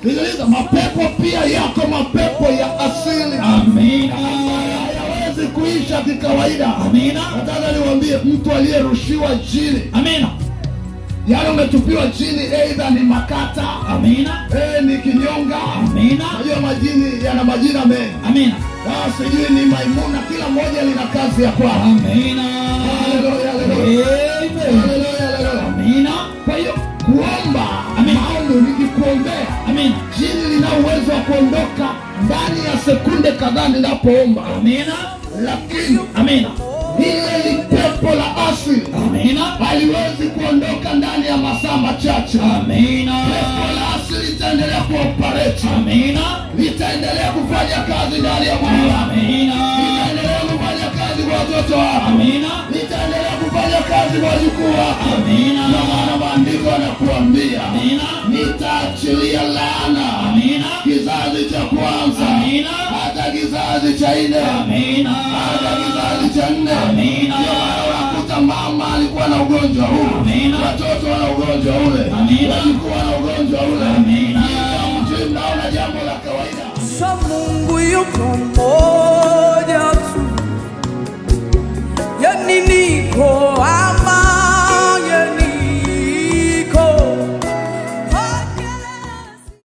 sikiliza mapepo pia yako mapepo ya asili Amina. hayawezi kuisha kikawaida Amina. nataka niwaambie mtu aliyerushiwa chini Amina. yaani umetupiwa chini eidha ni makata Amina. eh, ni kinyonga Amina. najua majini yana majina mengi Amina. Ah, sijui ni maimuna kila moja lina kazi ya kwao Amina. Haleluya, haleluya. Amen. Haleluya, haleluya. Amina. kwa hiyo kuomba Amen. maombi nikikuombea Amina. jini lina uwezo wa kuondoka ndani ya sekunde kadhaa ninapoomba Amina. lakini Amina. ile ni pepo la asili Amina. haliwezi kuondoka ndani ya masaa machache Amina. pepo la asili litaendelea kuoperate Amina. litaendelea kufanya kazi ndani ya mwili wako Amina. litaendelea kufanya kazi kwa watoto wako Amina. litaendelea kufanya kazi kwa wajukuu wako Amina. na maana maandiko yanakuambia Amina. nitaachilia laana Amina. kizazi cha kwanza Amina. hata kizazi cha nne Amina. hata kizazi cha nne Amina. Ndio maana unakuta mama alikuwa na ugonjwa huu Amina. watoto wana ugonjwa ule Amina. wajukuu wana ugonjwa ule Amina. Kila mtu mnaona jambo la kawaida Sa Mungu yuko moyo